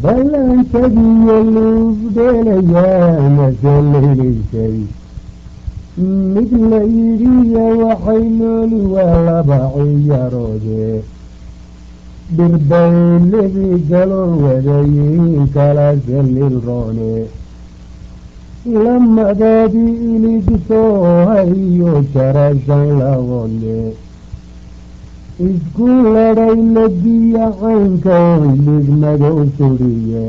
ballantagiyo luugdheelayaa masalelaysay mid la yidhiya waxay nooli waa laba ciyaroode dhirbayledii galool wadayiin kala salil roone lamadaadii iligusoo hayo jarasan lagoodle isku ladhay ladiya caynka ilig madow suriye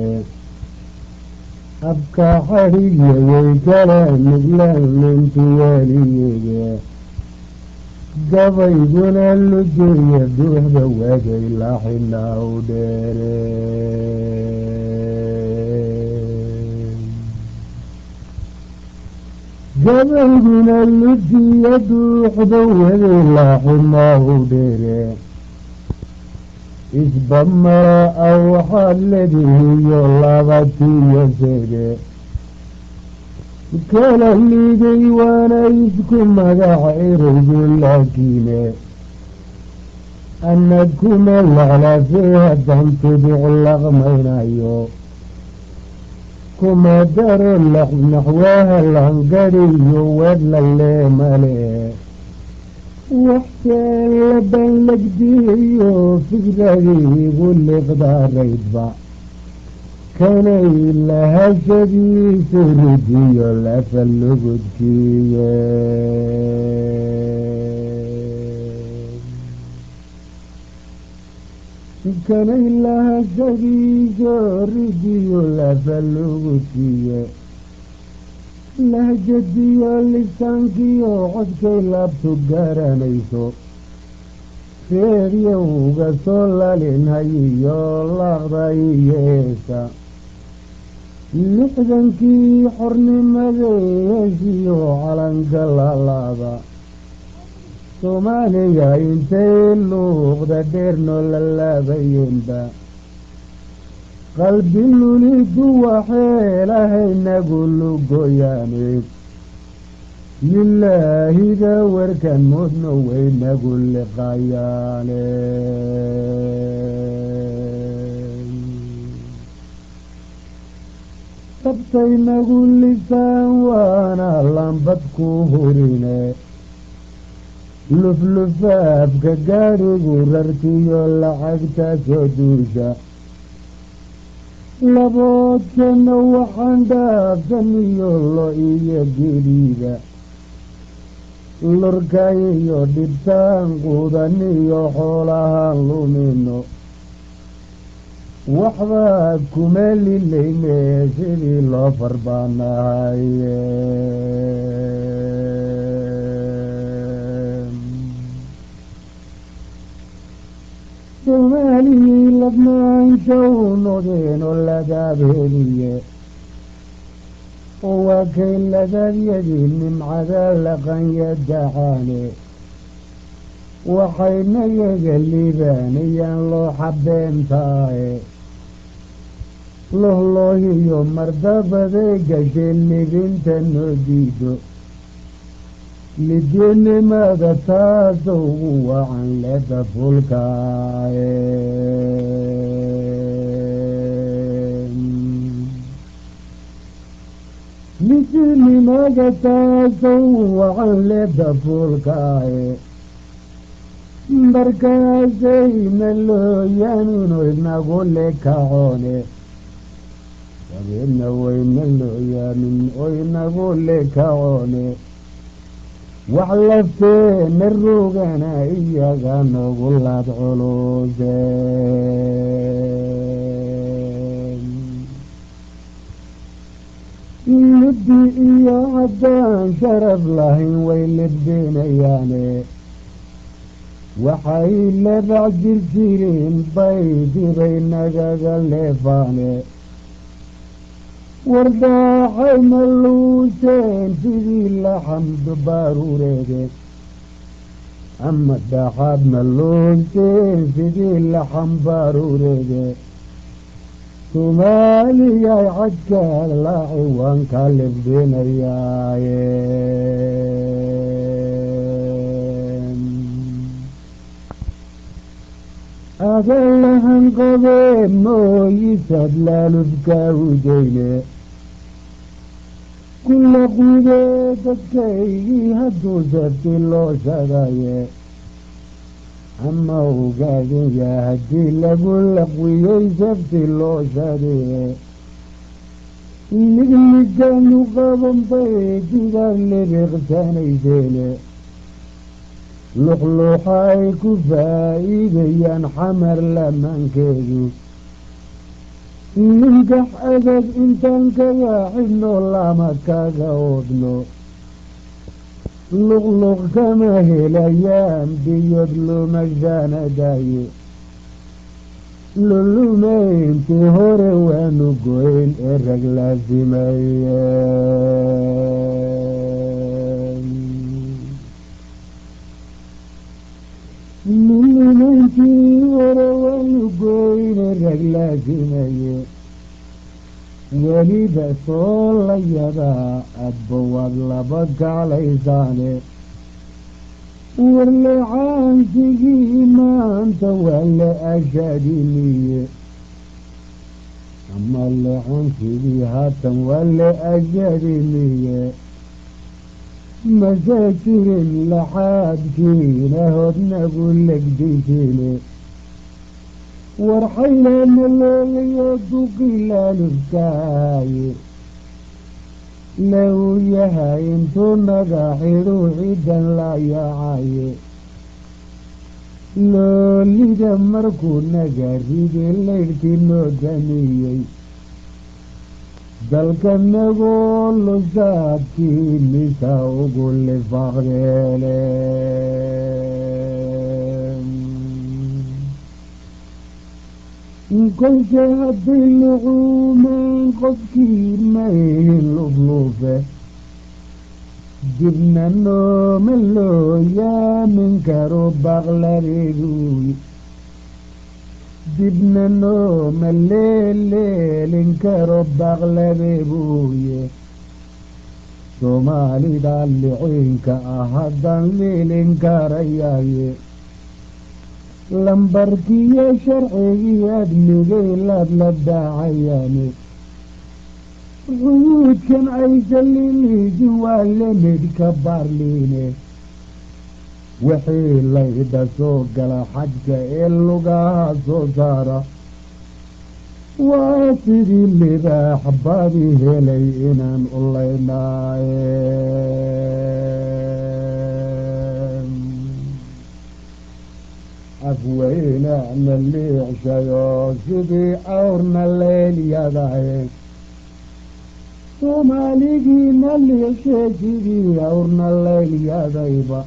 abka xadhigayay kala miglalintu weliyege gabayguna lujeeya duuxda wagay laxinaa u dheere gabayguna lujiya duuxda wagay laaxinaa u dheere isba mara a waxaad ledihiyo labatiyo sede kala liiday waana isku magac ereygu laakiine ana kuma laclafee haddaan tubic laqmaynayo kuma daro naxwaha langadiyo wedlalee male waxseen labanlagdiyo fikradiigu liqdaaraydba kanay lahashadiisu ridiyo lafalugudkiye kanay lahashadiisu ridiyo lafalugudkiye lahjadiyo lisaankiyo codkay laabtu garanayso reeryowga soo lalinhayiyo laqdayiyeesa lixdankii xornimadeesiyo calanka lalaaba soomaaliya intay luuqda dheernoo la laabayeenba qalbi lulidu waxeelahaynagu lugoyaane lilaahida warkan moodno waynagu liqayaane sabtaynagu lisaan waana lambad ku hurine luflufaafka gaadhigu rartiyo lacagta soo duusha laboodkana waxaan dhaafsaniyo lo iyo geliida lurkayiyo dhibtaan qudaniyo xoolahaan lumino waxbaa kuma lilayne sidii loo farbaanahaye soomaaliyii ladnaansha u nodeen oo ladaabheliye oo waa kay ladaabyadii nimcada laqanya dacaane waxayna yaga liibaanayaan loo xabeentaaye lohloohiyo mardabaday gashay libinta noo diido lidinimada taasa ugu wacan leda fulkaaye lidinimada taasa ugu wacan leda fulkaaye markaasayna looyaanino inagu lekacoone wabeedna wayna looyaanin oo inagu lekacoone wax lafteena rogana iyaga noogu laad culuse libdi iyo haddaan sharaf lahayn way libdinayaane waxay lebac jir jireen bay dibay nagaga leefaane wardaaxay maluuseen sidii laxamdu baaruureede ama dhaxaad maluuseen sidii laxam baaruureede soomaaliyay cadka laaci waan ka libdinayaaye adallahan qabee mooyisaad laalufkaa udayne kulla qudee dadkaygii hadduu sabti loo shadaye ama ogaadaya haddii lagu laqwiyey sabti loo shadee ligliganu qaban bay digaag libiqsanayseene luxluuxa ay ku faa'iidayaan xamar lamaankeedu ninkax adag intaan kaga xidhno lama kaga odhno luqluq kama helayaan biyod lumashaanadaye lulumayntii hore waanu goyn ee rag laasimaye lulumayntii hore waanu goyn ee rag laasimaye weliba soo la yadaa adba waad laba gaclaysaane warlecaansigii maanta waa la ashadiniye ama lecaansigii haatan waa la ashadiniye mase jirin laxaadkiina hodnagu legdisine warxaylana loogayo duqilaalubkaaye low yahay intuu naga xidhu cidan la yaacaye loolida markuu naga ridi laydhkii noo damiyey dalkanagoo lusaadkii misa ugu lifaaqdeele kolse hadday lucuumeen qofkii mayn lufluufe dibna nooma loo yaamin karo baqladeeduy dibna nooma leeleelin karo baqladeebuuye soomaalida liciinka ah haddaan liilin karayaye lambarkiyo sharcigii admigay laad la daacayaane cuyuudkan aysaliliiji waa lemidka baarliine wixii layda soo gala xajka ee lugaha soo saara waa sidii libaax badi helay inaan u laynaaye afweynana liicshayo sidii awrna leelyadaye soomaaligiina liicshe sidii awrna leelyadayba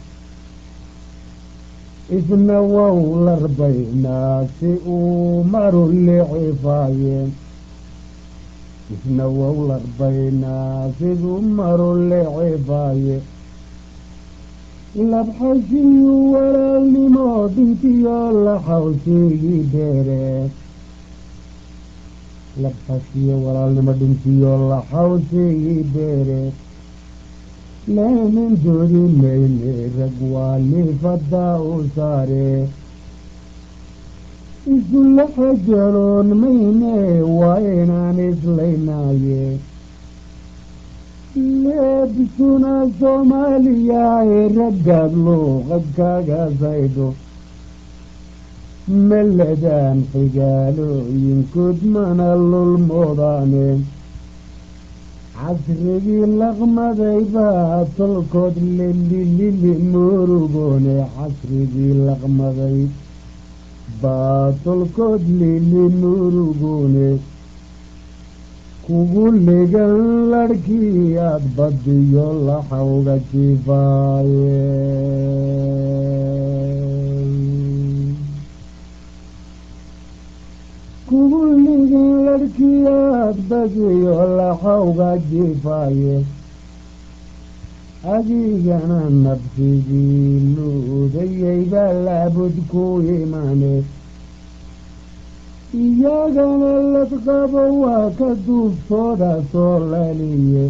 isna wow larbaynaa si uu maru licifaayeen isna wow larbaynaa siduu maru licifaaye labxashiyu walaalnimo dintiyo laxawsigii dheere labxashiyo walaalnimo dhintiyo laxawsigii dheere laamin doodi mayne rag waa liifadaa u saare isula xajaloon mayne waa inaan islaynaaye leebsuna soomaaliya ee raggaad luuqad kaga saydo maladaan xigaalooyinkood mana lulmoodaane casrigii laqmaday baa tolkood lelilili murugoone casrigii laqmaday baa tolkood lili murugoone kugu ligan larhkii aad badiyo laxawga jifaaye kugu ligan larhkii aad badiyo laxawga jifaaye adigana nabsigii luudayay baa laabud ku imaane iyagana ladqabo waa ka duuftooda soo laliye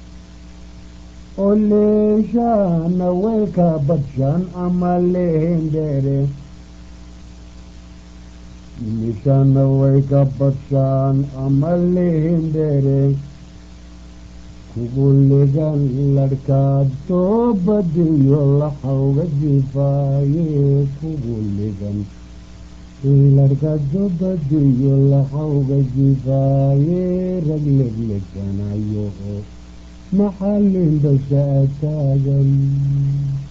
oo leeshaana way ka badshaan ama lehendheere nimishana way ka badshaan ama lihindhere kugu ligan ladhkaad soo badiyo laxawga jifaaye kugu ligan ladhkaad soo badiyo laxawga jifaaye rag legleganayo maxaa lindhasha taagan